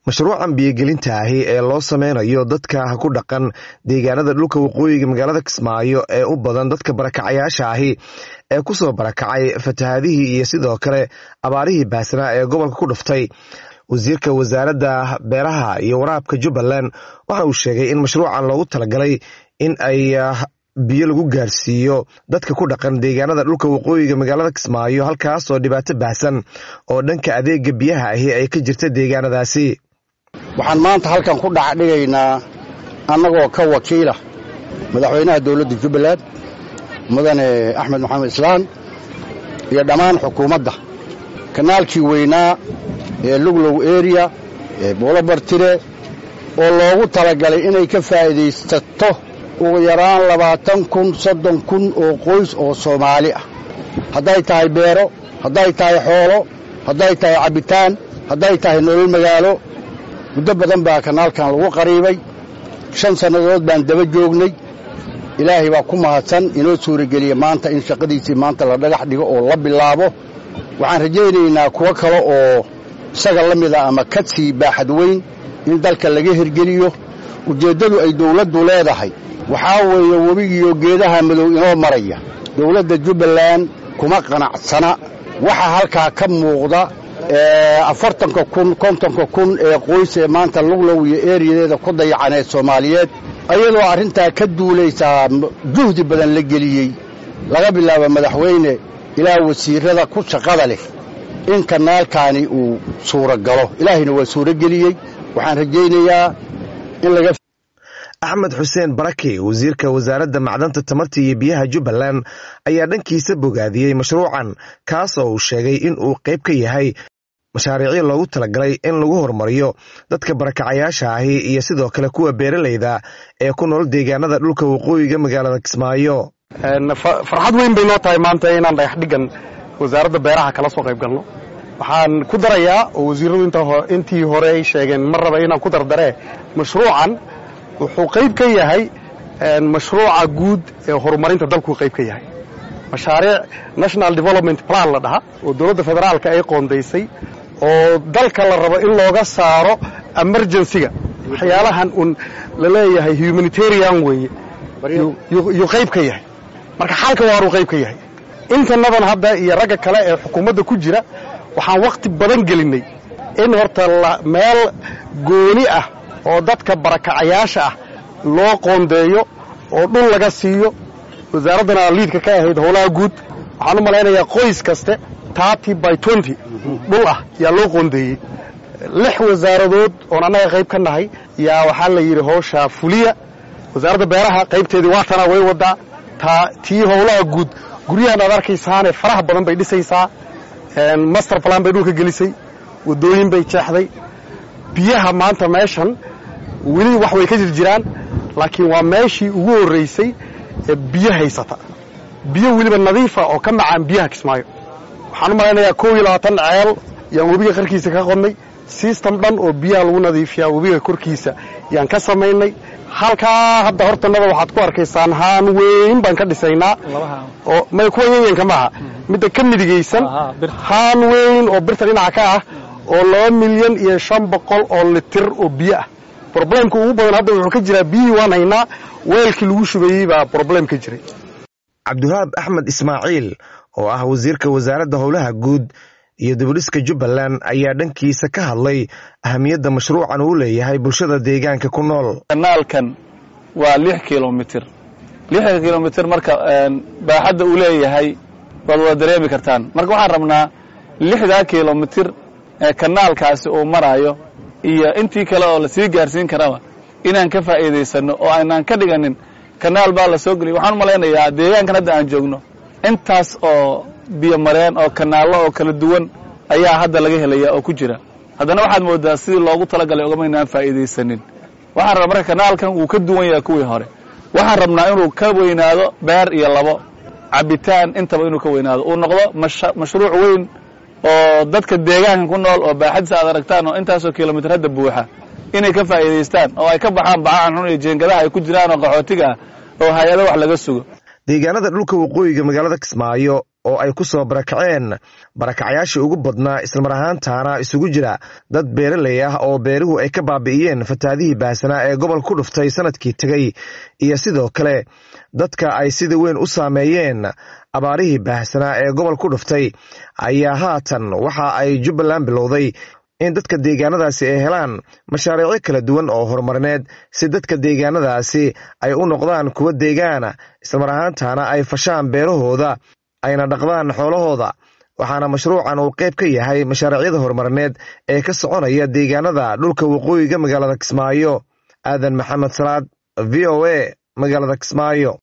mashruucan biyogelinta ahi ee loo sameynayo dadka ku dhaqan deegaanada dhulka waqooyiga magaalada kismaayo ee u badan dadka barakacayaasha ahi ee kusoo barakacay fatahaadihii iyo sidoo kale abaarihii baasnaa ee gobolka ku dhuftay wasiirka wasaaradda beeraha iyo waraabka jubbaland waxa uu sheegay in mashruucan loogu talagalay in ay biyo lagu gaarsiiyo dadka ku dhaqan deegaanada dhulka waqooyiga magaalada kismaayo halkaasoo dhibaato baahsan oo dhanka adeega biyaha ahi ay ka jirta deegaanadaasi waxaan maanta halkan ku dhacdhigaynaa annagoo ka wakiila madaxweynaha dowladda jubbaland mudane axmed maxamed islaan iyo dhammaan xukuumadda kanaalkii weynaa ee luglow eriya ee boolobartire oo loogu talagalay inay ka faa'iidaysato ugu yaraan labaatan kun soddon kun oo qoys oo soomaali ah hadday tahay beero hadday tahay xoolo hadday tahay cabbitaan hadday tahay nolol magaalo muddo badan baa kanaalkan lagu qariibay shan sannadood baan daba joognay ilaahay baa ku mahadsan inoo suurageliya maanta in shaqadiisii maanta la dhagax dhigo oo la bilaabo waxaan rajaynaynaa kuwo kale oo isaga la mida ama ka sii baaxad weyn in dalka laga hirgeliyo ujeeddadu ay dawladdu leedahay waxaa weeye webigiiyo geedaha madow inoo maraya dawladda jubbaland kuma qanacsana waxa halkaa ka muuqda afartanka kun kontonka kun ee qoys ee maanta luglow iyo eeriyadeeda ku dayacaneed soomaaliyeed ayadoo arrintaa ka duulaysaa juhdi badan la geliyey laga bilaabo madaxweyne ilaa wasiirrada ku shaqada leh in kanaalkaani uu suura galo ilaahayna waa suuro geliyey waxaan rajaynayaa in laga axmed xuseen barake wasiirka wasaaradda macdanta tamarta iyo biyaha jubbaland ayaa dhankiisa bogaadiyey mashruucan kaas oo uu sheegay in uu qayb ka yahay mashaariicyo loogu talagalay in lagu horumariyo dadka barakacayaasha ahi iyo sidoo kale kuwa beeralayda ee ku nool deegaanada dhulka waqooyiga magaalada kismaayo farxad weyn bay noo tahay maanta inaan dhagax dhigan wasaaradda beeraha kala soo qayb galno waxaan ku darayaa oo wasiirradu intii hore ay sheegeen mar raba inaan ku dardaree mashruucan wuxuu qayb ka yahay mashruuca guud ee horumarinta dalkuu qayb ka yahay mashaariic national development plan la dhaha oo dowladda federaalka ay qoondaysay oo dalka la rabo in looga saaro emergencyga waxyaalahan un la leeyahay humanitarian weeye yuu qayb ka yahay marka xalka waaruu qayb ka yahay intanadan hadda iyo ragga kale ee xukuumadda ku jira waxaan wakhti badan gelinnay in horta meel gooni ah oo dadka barakacayaasha ah loo qoondeeyo oo dhul laga siiyo wasaaraddana liidka ka ahayd howlaha guud waxaan u malaynayaa qoys kaste tarty by twenty dhul ah yaa loo qoondeeyey lix wasaaradood oon annaga qayb ka nahay yaa waxaa la yidhi howshaa fuliya wasaaradda beeraha qaybteedii waatana way waddaa taa tii howlaha guud guryahan aad arkaysaane faraha badan bay dhisaysaa master plan bay dhulka gelisay waddooyin bay jeexday biyaha maanta meeshan weli wax way ka jir jiraan laakiin waa meeshii ugu horraysay ee biyo haysata biyo weliba nadiifa oo ka macaan biyaha kismaayo waxaan u malaynayaa kow iyo labaatan ceel yaan webiga qarkiisa ka qodnay sistem dhan oo biyaha lagu nadiifiyaa webiga korkiisa yaan ka samaynay halkaa hadda hortanada waxaad ku arkaysaan haan weyn baan ka dhisaynaa oo may kuwa yayanka maaha midda ka midigaysan haan weyn oo birta dhinaca ka ah oo laba milyan iyo shan boqol oo litir oo biyo ah broblemka ugu badan hadda wuxuu ka jiraa biyihii waan haynaa weelkii lagu shubayey baa broblem ka jiray cabdiwahaab axmed ismaaciil oo ah wasiirka wasaaradda howlaha guud iyo dibudhiska jubbaland ayaa dhankiisa ka hadlay ahamiyadda mashruucan uu leeyahay bulshada deegaanka ku nool kanaalkan waa lix kilomitir lixda kilomitir marka baaxadda uu leeyahay waad wada dareemi kartaan marka waxaan rabnaa lixdaa kilomitir ee kanaalkaasi uu maraayo iyo intii kale oo lasii gaarsiin karaba inaan ka faa'iidaysanno oo aynaan ka dhiganin kanaal baa la soo geliyay waxaan u malaynayaa deegaankan hadda aan joogno intaas oo biyo mareen oo kanaallo oo kala duwan ayaa hadda laga helaya oo ku jira haddana waxaad moodaa sidii loogu talagalay ogamaynaan faa'iidaysanin waxaan rabaa marka kanaalkan wuu ka duwan yahay kuwii hore waxaan rabnaa inuu ka weynaado beer iyo labo cabbitaan intaba inuu ka weynaado uu noqdo mashruuc weyn oo dadka deegaanka ku nool oo baaxadiisa aad aragtaan oo intaasoo kilomitir hadda buuxa inay ka faa'iidaystaan oo ay ka baxaan bacahan xun iyo jeengadaha ay ku jiraan oo qaxootiga ah oo hay-ado wax laga sugo deegaanada dhulka waqooyiga magaalada kismaayo oo ay ku soo barakaceen barakacyaashii ugu badnaa islamar ahaantaana isugu jira dad beeraley ah oo beeruhu ay ka baabi'iyeen fatahaadihii baahsanaa ee gobol ku dhuftay sanadkii tegey iyo sidoo kale dadka ay sida weyn u saameeyeen abaarihii baahsanaa ee gobol ku dhuftay ayaa haatan waxa ay jubbaland bilowday in dadka deegaanadaasi ay helaan mashaariicyo kala duwan oo horumarineed si dadka deegaanadaasi ay u noqdaan kuwo deegaana islamar ahaantaana ay fashaan beerahooda ayna dhaqdaan xoolahooda waxaana mashruucan uu qayb ka yahay mashaariicyada horumarineed ee ka soconaya deegaanada dhulka waqooyiga magaalada kismaayo aadan maxamed salaad v o a magaalada kismaayo